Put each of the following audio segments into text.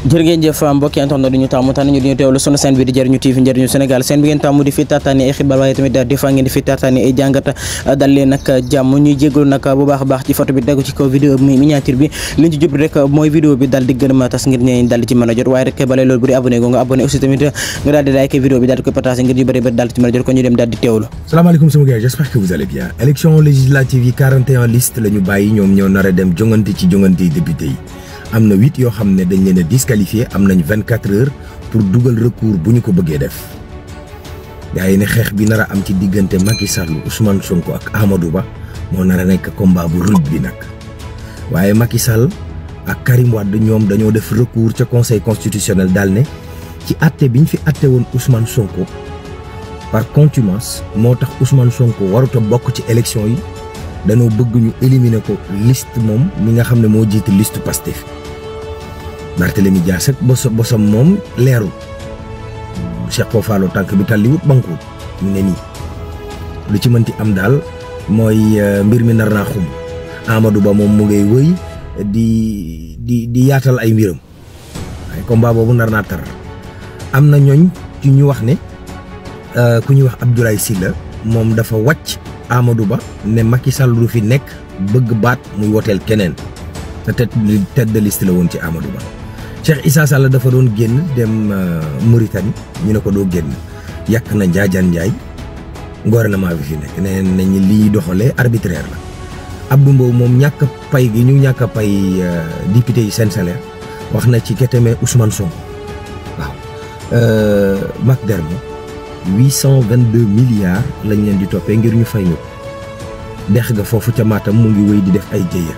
jërë ngeen jëf mbokki internet di ñu tàmmu tànn ñu di ñu teewlu sunu seen bi di jëriñu TV njëriñu Sénégal seen bi ngeen tàmmu di fi taataani ay xibaar waaye tamit des fois ngeen di fi taataani ay jàngat dal leen nag jàmm ñuy jégalu nag bu baax a baax ci photo bi tegu ci kaw vidéo bi miniature bi liñ ci jublu rek mooy vidéo bi daal di gën a tas ngir ñeen daal di ci mën a jot waaye rek balay loolu bu di abonné go nga abonné aussi tamit nga daal di like vidéo bi daal di koy partagé ngir ñu bëri bëri daal di ci mën a jot ko ñu dem daal di teewlu salaamaaleykum sama gars j'espère que vous allez bien élection législative yi 41 liste la ñu bàyyi ñoom ñoo nar a dem jongante ci jongante yi député yi am na huit yoo xam ne dañ leen a disqualifié am nañ 24 heures pour dugal recours bu ñu ko bëggee def gars yi ne xeex bi nar a am ci diggante Macky Sall Ousmane Sonko ak Amadou Ba moo nar a nekk combat bu ruj bi nag waaye Macky Sall ak Karim Wade ñoom dañoo def recours ca conseil constitutionnel daal ne ci atte bi ñu fi atte woon Ousmane Sonko par contumace moo tax Ousmane Sonko warut a bokk ci élection yi dañoo bëgg ñu éliminer ko liste moom mi nga xam ne moo jiite liste Pastef Barthélemy Dias ak bos bosam moom leerul Cheikh Fofalo tànk bi tàlliwut bankuwut ñu ne nii lu ci mënti am daal mooy mbir mi nar naa xum Amadou Ba moom mu ngay wëy di di di yaatal ay mbiram waaye combat boobu nar naa tar am na ñooñ ci ñu wax ne ku ñuy wax Abdoulaye Sylla moom dafa wàcc Amadou Ba ne Macky Sall du fi nekk bëgg baat muy woteel keneen te tête de liste la woon ci Amadou Ba Cheikh Issa Sall dafa doon génn dem Mauritanie ñu ne ko doo génn yàq na Njaajaan Njaay gouvernement bi fi nekk nee nañ li doxalee arbitraire la Abdou Mbow moom ñàkk pay gi ñu ñàkk pay député yi seen salaire wax na ci keteme Ousmane Sonko waaw Mac Dermo huit cent vingt deux milliards lañ leen di toppee ngir ñu fay ñu dex ga foofu ca Matam mu ngi wéy di def ay jéeya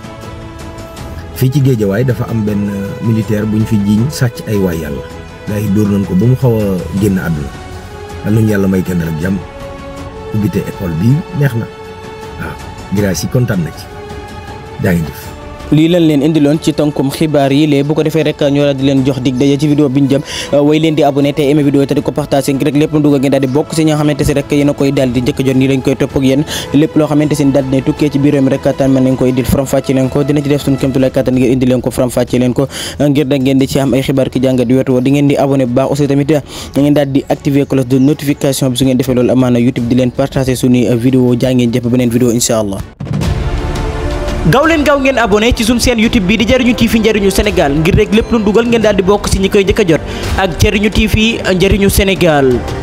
fii ci géejawaay dafa am benn militaire bu ñu fi jiiñ sàcc ay waay yàlla gars yi dóor nañ ko ba mu xaw a génn àdduna yal nañu yàlla may kenn rek jàmm ubbite école bi neex na waaw grâce yi kontaan na ci jaa ngi def lii lañ leen indiloon ci tënkum xibaar yi léegi bu ko defee rek ñu daal di leen jox dig daje ci vidéo bi ñu jëm way leen di abonné te aimé vidéo te di ko partagé ngir rek lépp lu dugg ngeen daal di bokk si ñi nga xamante si rek yéen a koy daal di njëkk jot nii dañ koy topp ak yéen lépp loo xamante si daal dina tukkee ci biir réew mi rek kattan mën nañ ko indil faram fàcce leen ko dina ci def suñu kémtulaay kattan ngir indi leen ko faram fàcce leen ko ngir da ngeen di ci am ay xibaar ki jàngat di wetu di ngeen di abonné bu baax aussi tamit ngeen daal di activer cloche de notification bi su ngeen defee loolu amaana YouTube di leen partagé suñuy vidéo jaa ngeen jëpp beneen vidéo incha allah gaaw leen gaaw ngeen abonné ci suñu chaîne YouTube bi di Jariñu TV njëriñu Sénégal ngir rek lépp lu dugal ngeen daal di bokk ci ñi koy njëkk a jot ak Jariñu TV njëriñu Sénégal